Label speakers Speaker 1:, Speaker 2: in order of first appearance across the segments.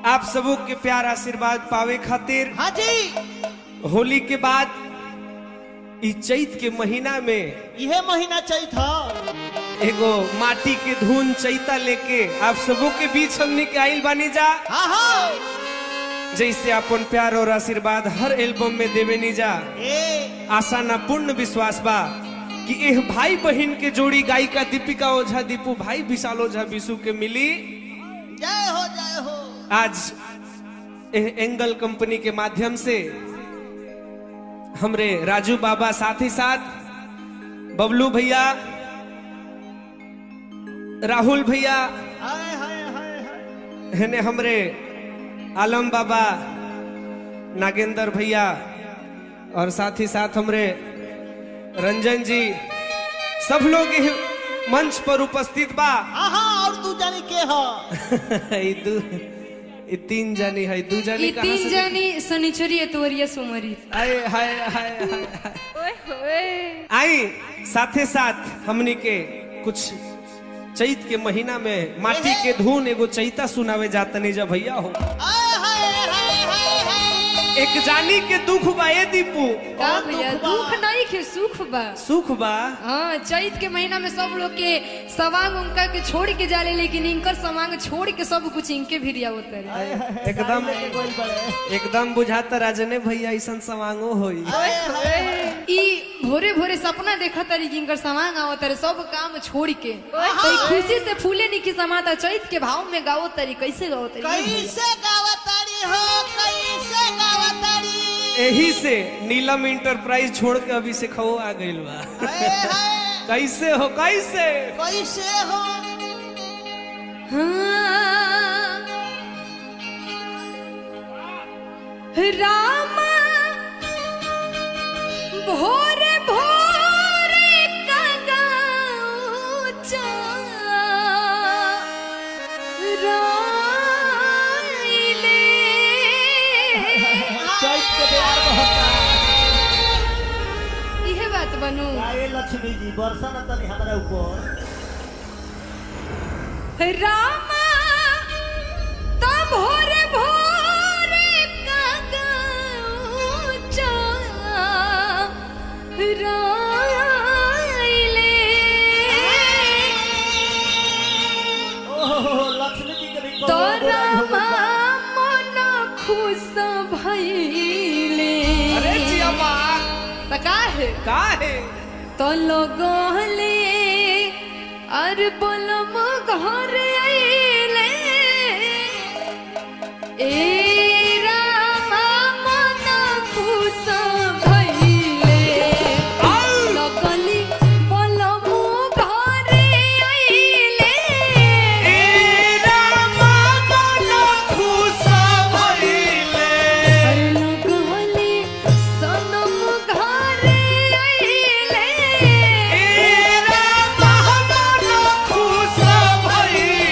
Speaker 1: आप सबों के प्यार आशीर्वाद पावे खातिर
Speaker 2: हाँ जी
Speaker 1: होली के बाद ई चैत के महीना में
Speaker 2: यह महीना चैत था
Speaker 1: एगो माटी के धुन चैता लेके आप सबों के बीच हमने के आइल बानी जा
Speaker 2: हाँ हाँ
Speaker 1: जैसे अपन प्यार और आशीर्वाद हर एल्बम में देवे नी जा
Speaker 2: ए
Speaker 1: आशा ना पूर्ण विश्वास बा कि एह भाई बहन के जोड़ी गायिका दीपिका ओझा दीपू भाई विशाल ओझा विशु के मिली
Speaker 2: जय हो जय हो
Speaker 1: आज एह एंगल कंपनी के माध्यम से हमरे राजू बाबा साथ ही साथ बबलू भैया राहुल भैया
Speaker 2: हाय हाय हाय हाय
Speaker 1: हेने हमरे आलम बाबा नागेंद्र भैया और साथ ही साथ हमरे रंजन जी सब लोग एह मंच पर उपस्थित बा
Speaker 2: हाँ हाँ और तू जानी के हो
Speaker 1: ई दू ई तीन जनी है दू जनी
Speaker 3: ये
Speaker 1: कहाँ
Speaker 3: तीन
Speaker 1: से
Speaker 3: जानी शनिचरी एतवरिया सोमवारी
Speaker 1: आए हाय हाय हाय हाय।
Speaker 3: ओए होए
Speaker 1: आई साथे साथ हमनी के कुछ चैत के महीना में माटी के धुन एगो चैता सुनावे जातनी जब भैया हो
Speaker 2: हाय हाय हाय हाय हाय
Speaker 1: एक जानी के दुख बा ए दीपू
Speaker 3: का
Speaker 2: कौन
Speaker 3: भैया
Speaker 2: दुख बा?
Speaker 3: दुख नहीं के सुख बा
Speaker 1: सुख बा
Speaker 3: हाँ चैत के महीना में सब लोग के सवांग उनका के छोड़ के जाले लेकिन इनकर सवांग छोड़ के सब कुछ इनके भी रिया होता है
Speaker 1: एकदम
Speaker 2: गाड़ी लेके गोल बड़े
Speaker 1: एकदम बुझाता राजने भैया ऐसा सवांगो होई
Speaker 2: हाय हाय
Speaker 3: ई भोरे भोरे सपना देखा तारी कि इनकर सवांग आवत तारे सब काम छोड़ के तो ई खुशी से फूले निकी समाता चैत के भाव में गाओ तारी कैसे गाओ तारी
Speaker 2: कैसे गावताड़ी हो कैसे गावताड़ी
Speaker 1: यही से नीलम इंटरप्राइज छोड़ के अभी से खो आ गइल बा
Speaker 2: हाय हाय
Speaker 1: कैसे हो कैसे
Speaker 2: कैसे हो
Speaker 3: हाँ। राम भोरे भोरे कगाऊ राइले।
Speaker 2: चैत के प्यार बहुत
Speaker 3: इहे बात बनू
Speaker 2: आए लक्ष्मी जी वर्षा न तनी हमारे ऊपर
Speaker 3: रामा तो भोरे भोरे कगाऊ राइले।
Speaker 2: ओहो लक्ष्मी जी के भी कौनो
Speaker 3: तोरा
Speaker 2: बुराई हो गइल बा।
Speaker 3: मन खुश भइले
Speaker 1: अरे जिया बा
Speaker 3: त काहे
Speaker 1: का है
Speaker 3: तो लगले अर बोलम घर आइले ए रामा मन खुश भइले लगली बोलम घर आइले
Speaker 1: ए रामा मन खुश भइले
Speaker 3: अरे लगली सनम घर आइले
Speaker 1: ए रामा मन खुश भइले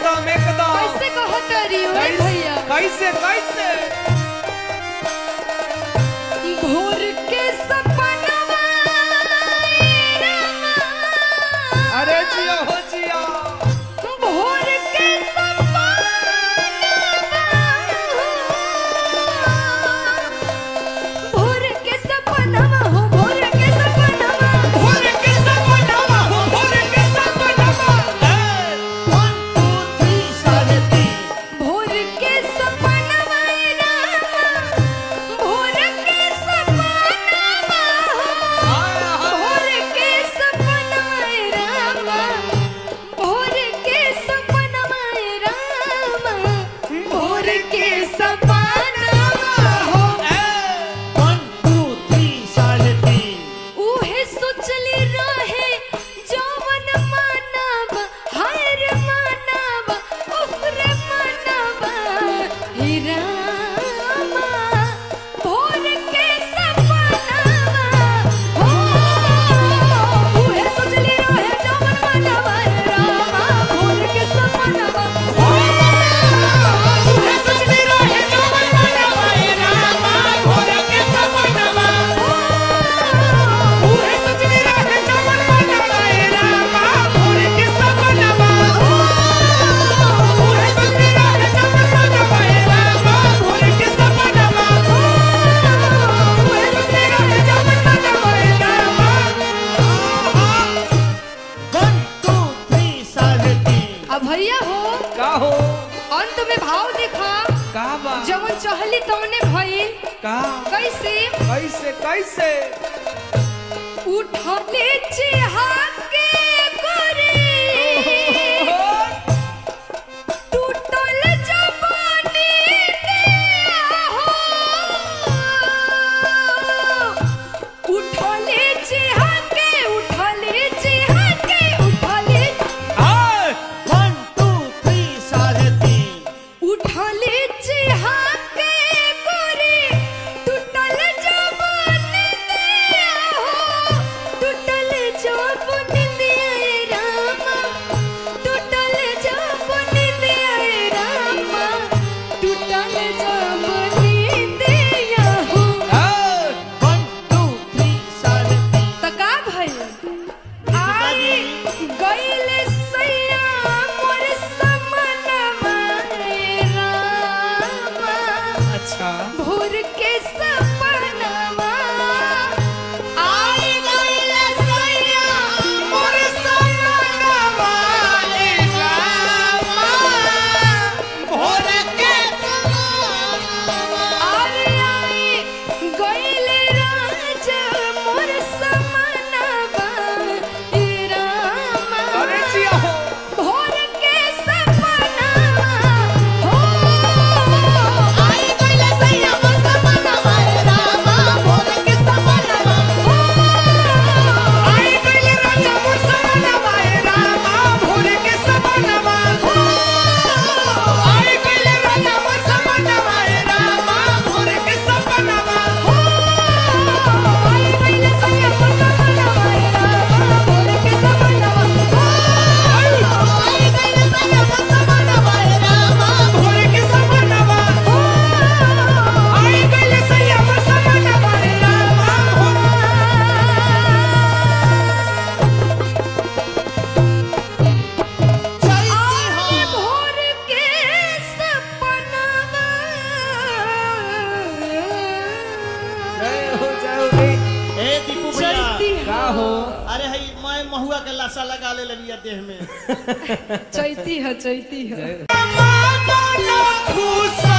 Speaker 1: एकदम एकदम
Speaker 3: कैसे कहतरी ओए भैया
Speaker 1: कैसे कैसे
Speaker 3: भोर के सपनवा
Speaker 1: अरे जिया हो जिया
Speaker 3: भोर के सपनवा भोर के सपनवा हो भोर के सपनवा
Speaker 1: भोर के सपनावा हो भोर के सपनावा
Speaker 2: वन टू थ्री साढ़े तीन
Speaker 3: भोर के सपनवा रामा भोर के सपनवा हो भोर के सपनवा रामा भोर के सपनवा रामा भोर के सपनवा हो
Speaker 2: वन टू थ्री साढ़े तीन
Speaker 3: उहे सोचली रहे जवन मानव हर मानव उफरे मानव हे रामा भोर के सपनावा हो उहे सोचली रहे जवन मानव हे रामा भोर के सपनावा हो उहे सोचली रहे जवन मानव हे रामा भोर के सपनावा
Speaker 1: उहे सोचली रहे जवन मनवा ए रामा भोर के सपनावा उहे सोचली रहे जवन मनवा ए रामा भोर के सपनावा
Speaker 3: उहे सोचली रहे जवन मानव हे रामा
Speaker 2: वन टू थ्री साढ़े तीन
Speaker 3: अब भैया हो
Speaker 1: का हो
Speaker 3: अंत में भाव देखा
Speaker 1: का बा
Speaker 3: जवन चहली तवने भइल
Speaker 1: का
Speaker 3: कैसे
Speaker 1: कैसे कैसे
Speaker 3: उठले चिहा के करे टूटल जवानी हो उठले चिहा के उठले चिहा के उठले
Speaker 1: हाय
Speaker 2: वन टू थ्री साढ़े तीन
Speaker 3: उठले चिहा के करे टूटल जवान दिया हो टूटल जवान दिया रे रामा टूटल जवान दिया रे रामा टूटल जवान दिया हो
Speaker 1: हाय
Speaker 2: वन टू थ्री साढ़े तीन
Speaker 3: त का भइल आई गइले सैया मोर समनवा रे रामा
Speaker 1: अच्छा
Speaker 3: भोर के सपनवा आई गइले सैया मोर समनवा रे रामा
Speaker 1: भोर के
Speaker 3: अरे आई गइले राजा मोर समनवा रे रामा
Speaker 1: अरे जिया हो
Speaker 3: भोर के सपनावा हो आई गइले सैया मोर सपनावा रे रामा भोर के सपनावा हो
Speaker 1: आई गइले राजा मोर सपनावा ए रामा भोर के सपनावा आई गइले राजा मोर सपनावा ए रामा भोर के सपनावा
Speaker 3: आई गइले सैया मोर सपनावा रे रामा भोर के सपनावा हो आई गइले सैया मोर सपनावा रे रामा
Speaker 1: भोर के सपनावा आई गइले सैया मोर सपनावा ए रामा भोर
Speaker 3: आई भोर के सपनावा
Speaker 1: जय हो जय हो रे
Speaker 2: ए दीपू भैया
Speaker 3: चैती
Speaker 1: का हो
Speaker 2: अरे हई मैं महुआ के लाशा लगा ले लिया देह में
Speaker 3: चैती है चैती है
Speaker 1: मानो खुश